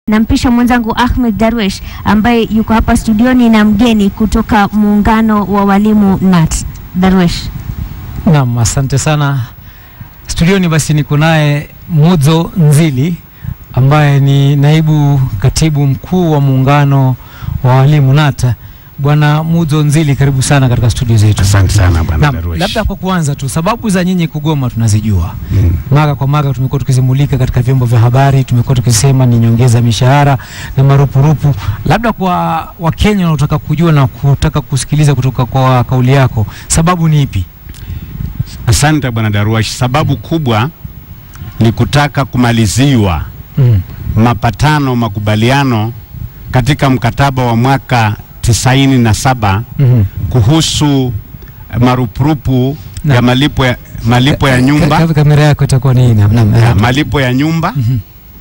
nampisha mwenzangu Ahmed Darwesh ambaye yuko hapa studioni na mgeni kutoka muungano wa walimu NAT. Darwesh. Naam, asante sana. Studioni basi niko naye Mudzo Nzili ambaye ni naibu katibu mkuu wa muungano wa walimu NATA. Bwana Mudzo Nzili, karibu sana katika studio zetu. Asante sana bwana Naam, Darwesh. labda kwa kuanza tu, sababu za nyinyi kugoma tunazijua Mm. mara kwa mara, tumekuwa tukizimulika katika vyombo vya habari, tumekuwa tukisema ni nyongeza mishahara na marupurupu. Labda kwa Wakenya wanaotaka kujua na kutaka kusikiliza kutoka kwa kauli yako, sababu ni ipi? Asante bwana Darwesh. Sababu kubwa ni kutaka kumaliziwa Mm. mapatano makubaliano katika mkataba wa mwaka tisaini na saba Mhm. kuhusu eh, marupurupu Na- ya malipo ya, malipo ya Ka- nyumba ka- Kamera yako itakuwa ni naam, naam, ya, naam. malipo ya nyumba Mhm.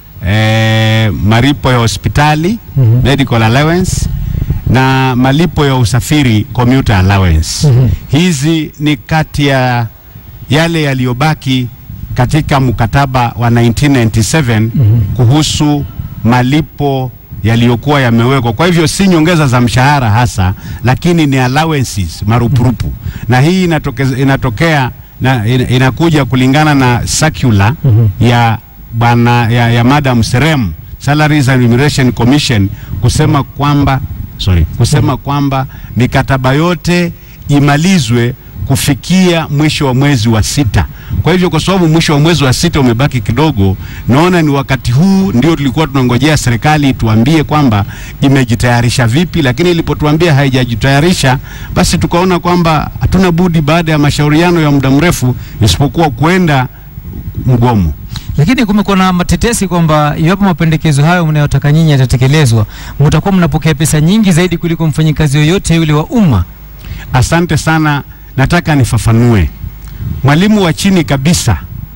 eh, malipo ya hospitali Mhm. medical allowance na malipo ya usafiri commuter allowance. Mhm. Hizi ni kati ya yale yaliyobaki katika mkataba wa 1997 Mhm. kuhusu malipo yaliyokuwa yamewekwa. Kwa hivyo si nyongeza za mshahara hasa, lakini ni allowances, marupurupu. Na hii inatokea, inatokea na ina- inakuja kulingana na circular Mhm. ya bwana ya, ya Madam Serem Salaries and Remuneration Commission kusema kwamba sorry, kusema kwamba mikataba yote imalizwe kufikia mwisho wa mwezi wa sita. Kwa hivyo kwa sababu mwisho wa mwezi wa sita umebaki kidogo, naona ni wakati huu ndio tulikuwa tunangojea serikali tuambie kwamba imejitayarisha vipi, lakini ilipotuambia haijajitayarisha, basi tukaona kwamba hatuna budi baada ya mashauriano ya muda mrefu isipokuwa kwenda mgomo. Lakini kumekuwa na matetesi kwamba iwapo mapendekezo hayo mnayotaka nyinyi yatatekelezwa, mtakuwa mnapokea pesa nyingi zaidi kuliko mfanyikazi yoyote yule wa umma. Asante sana, nataka nifafanue. Mwalimu wa chini kabisa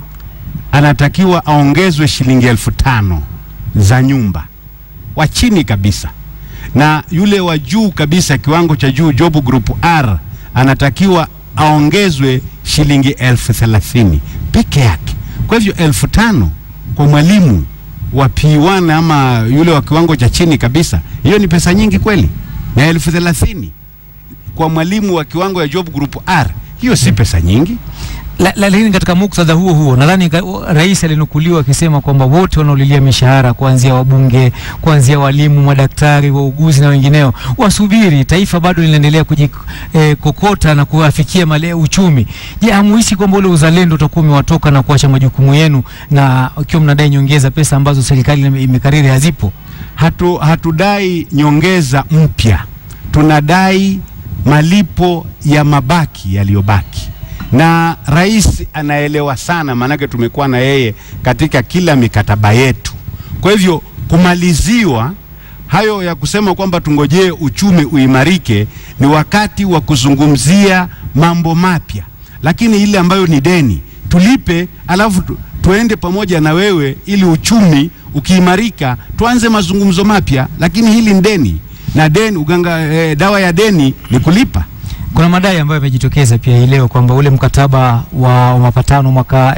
anatakiwa aongezwe shilingi elfu tano za nyumba, wa chini kabisa, na yule wa juu kabisa, kiwango cha juu, job group R, anatakiwa aongezwe shilingi elfu thelathini peke yake. Kwa hivyo elfu tano kwa mwalimu wa P1 ama yule wa kiwango cha chini kabisa, hiyo ni pesa nyingi kweli, na elfu thelathini kwa mwalimu wa kiwango ya job group R, hiyo si pesa nyingi. La- la- Lakini katika muktadha huo huo nadhani ka- rais alinukuliwa akisema kwamba wote wanaolilia mishahara kuanzia wabunge, kuanzia walimu, madaktari, wauguzi na wengineo wasubiri, taifa bado linaendelea kujikokota na kuafikia male uchumi. Je, hamuhisi kwamba ule uzalendo utakuwa umewatoka na kuacha majukumu yenu, na ukiwa mnadai nyongeza pesa ambazo serikali ime- imekariri hazipo? Hatu, hatudai nyongeza mpya, tunadai malipo ya mabaki yaliyobaki, na rais anaelewa sana, maanake tumekuwa na yeye katika kila mikataba yetu. Kwa hivyo kumaliziwa hayo ya kusema kwamba tungojee uchumi uimarike ni wakati wa kuzungumzia mambo mapya, lakini ile ambayo ni deni tulipe, alafu tu, tuende pamoja na wewe ili uchumi ukiimarika tuanze mazungumzo mapya, lakini hili ni deni na deni uganga, eh, dawa ya deni ni kulipa. Kuna madai ambayo yamejitokeza pia hii leo kwamba ule mkataba wa mapatano mwaka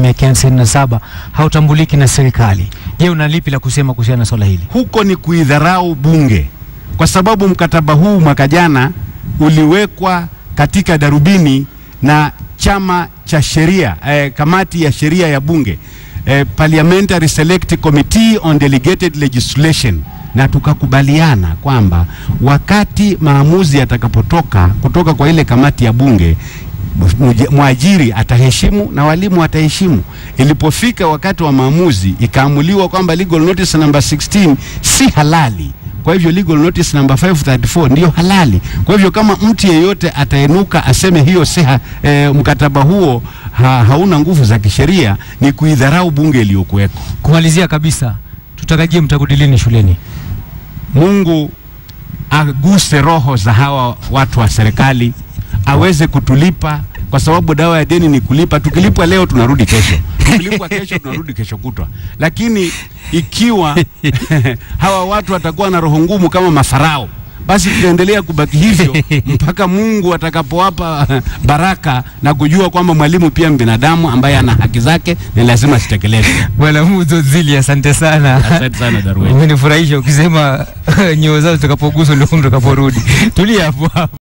1997 hautambuliki na serikali. Je, una lipi la kusema kuhusiana na swala hili? huko ni kuidharau bunge, kwa sababu mkataba huu mwaka jana uliwekwa katika darubini na chama cha sheria eh, kamati ya sheria ya bunge eh, Parliamentary Select Committee on Delegated Legislation, na tukakubaliana kwamba wakati maamuzi yatakapotoka kutoka kwa ile kamati ya bunge mje- mwajiri ataheshimu na walimu wataheshimu. Ilipofika wakati wa maamuzi, ikaamuliwa kwamba legal notice number 16 si halali. Kwa hivyo legal notice number 534 ndiyo halali. Kwa hivyo kama mtu yeyote atainuka aseme hiyo si ha, e, mkataba huo ha, hauna nguvu za kisheria, ni kuidharau bunge iliyokuweko. Kumalizia kabisa, tutarajie mtarudi lini shuleni? Mungu aguse roho za hawa watu wa serikali aweze kutulipa, kwa sababu dawa ya deni ni kulipa. Tukilipwa leo tunarudi kesho, tukilipwa kesho tunarudi kesho kutwa. Lakini ikiwa hawa watu watakuwa na roho ngumu kama mafarao, basi tutaendelea kubaki hivyo mpaka Mungu atakapowapa baraka na kujua kwamba mwalimu pia ni binadamu ambaye ana haki zake na lazima zitekelezwe. Bwana Muzo Zili, asante sana. Asante sana Darwin. Umenifurahisha ukisema nyoo zao zitakapoguswa ndio utakaporudi. Tulia hapo hapo.